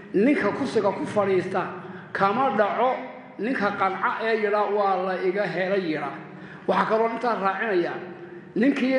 ninka kursiga ku fadhiista kama dhaco ninka qanca ee yidha waa la iga helay yidha waxaa kaloo intaa raacinaya ninkii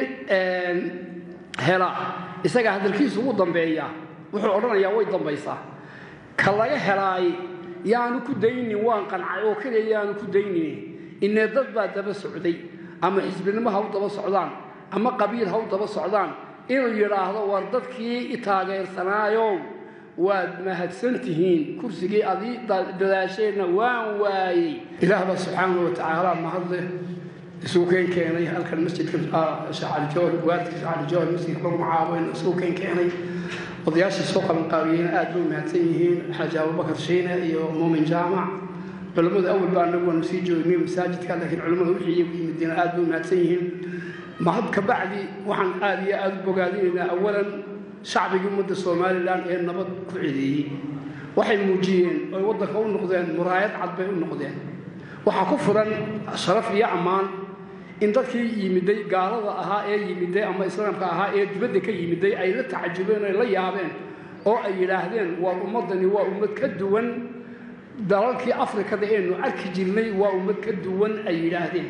hela isaga hadalkiisu ugu dambeeya wuxuu odhanayaa way dambaysaa ka laga helaay yaanu ku daynin waan qancay oo keliya yaanu ku daynin inee dad baa daba socday ama xisbinimo ha u daba socdaan ama qabiil ha u daba socdaan inuu yidhaahdo war dadkii i taageersanaayow waad mahadsan tihiin kursigii adii dadaasheenna waan waayey ilaah baa subxaanau wa tacaala mahadleh isugu keen keenay halkan masjidka shacalijool waalidka shacalijool masjidka lagu macaaboyn isugu keen keenay odayaashii soo qabanqaabiyeyna aad bay u mahadsan yihiin xaaji abubakar shiine iyo muumin jaamac culimmada awal baa anagu waanu sii joognay masaajidka laakiin culimmada wixii iyagu yimideen aad bay u mahadsan yihiin mahad ka bacdi waxaan aad iyo aad u bogaadinaynaa awalan shacbigii ummadda somalilan ee nabad ku cedeeyey waxay muujiyeen oy waddanka u noqdeen muraayad cad bay u noqdeen waxaa ku furan sharaf iyo ammaan in dadkii yimiday gaalada ahaa ee yimiday ama islaamka ahaa ee dibadda ka yimiday ay la tacajubeen ay la yaabeen oo ay yidhaahdeen war ummaddani waa ummad ka duwan dalalkii afrikada eenu arki jirnay waa ummad ka duwan ay yidhaahdeen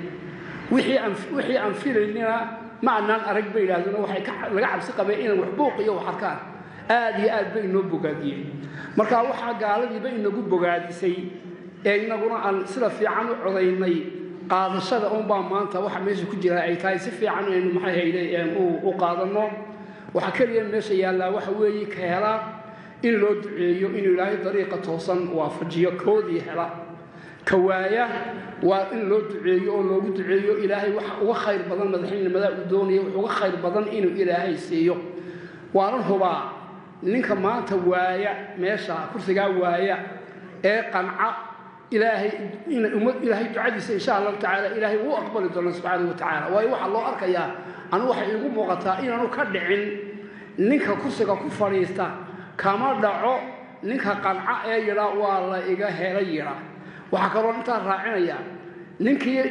wixii aan filaynina ma anaan arag bay yidhahdeen oo waxay laga cabsi qabeen inay wax buuq iyo wax arkaan aad iyo aad bay inoo bogaadiyeen marka waxaa gaaladiiba inagu bogaadisay ee inaguna aan sida fiican u codaynay qaadashada unbaa maanta waxa meesha ku jira ay tahay si fiican aynu maxay hayde u qaadanno waxaa keliya meesha yaallaa waxa weeye ka hela in loo duceeyo inuu ilaahay dariiqa toosan waafajiyo koodii hela ka waaya waa in loo duceeyo oo loogu duceeyo ilaahay wax uga khayr badan madaxnimada uu doonaya wax uga khayr badan inuu ilaahay siiyo waanan hubaa ninka maanta waaya meesha kursigaa waaya ee qanca ilaahay ilaahay ducadiisa insha allahu tacaala ilaahay wuu aqbali doona subxaana wa tacaala waayo waxaa loo arkayaa anu waxay iigu muuqataa inaanu ka dhicin ninka kursiga ku fadhiista kama dhaco ninka qanca ee yidha waa la iga helay yidha waxaa kaloo intaa raacinaya ninkii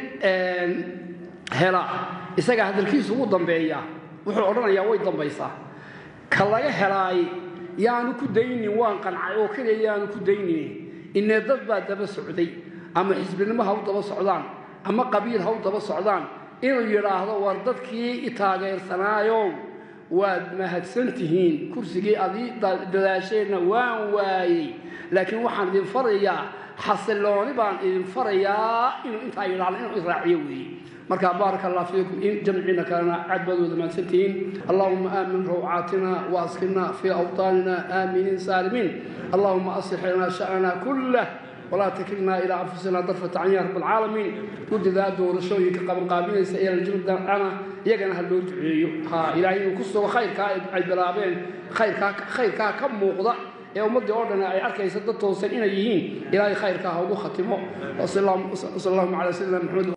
hela isaga hadalkiisu ugu dambeeya wuxuu odhanayaa way dambaysaa ka laga helaay yaanu ku daynin waan qancay oo keliya yaanu ku daynin inee dad baa daba socday ama xisbinimo ha u daba socdaan ama qabiil ha u daba socdaan inuu yidhaahdo war dadkii i taageersanaayow waad mahadsan tihiin kursigii adii dadaasheenna waan waayey laakiin waxaan idin farayaa xasilooni baan idin farayaa inuu intaa yidhaahdo inuu israaciyo weeye marka baaraka allah fiikum in jamciina kalena aad baad wada mahadsantihiin allahuma aamin rawcaatina waaskinna fii awطaanina aaminiin saalimiin allahuma aslix lana sha'nana kullah walaa takilnaa ilaa anfusina darfata can ya rab alcaalamiin guddidaa doorashooyinka qabanqaabinaysa ee laljurdana iyagana ha loo duceeyo ha ilaahay inuu ku sugo khayrkaa ay bilaabeen khayrkaa khayrkaa ka muuqda ee ummaddii oo dhan ay arkaysa dad toosan inay yihiin ilaahay khayrkaa ha ugu khatimo wasal allahuma calaa sayidina maxamed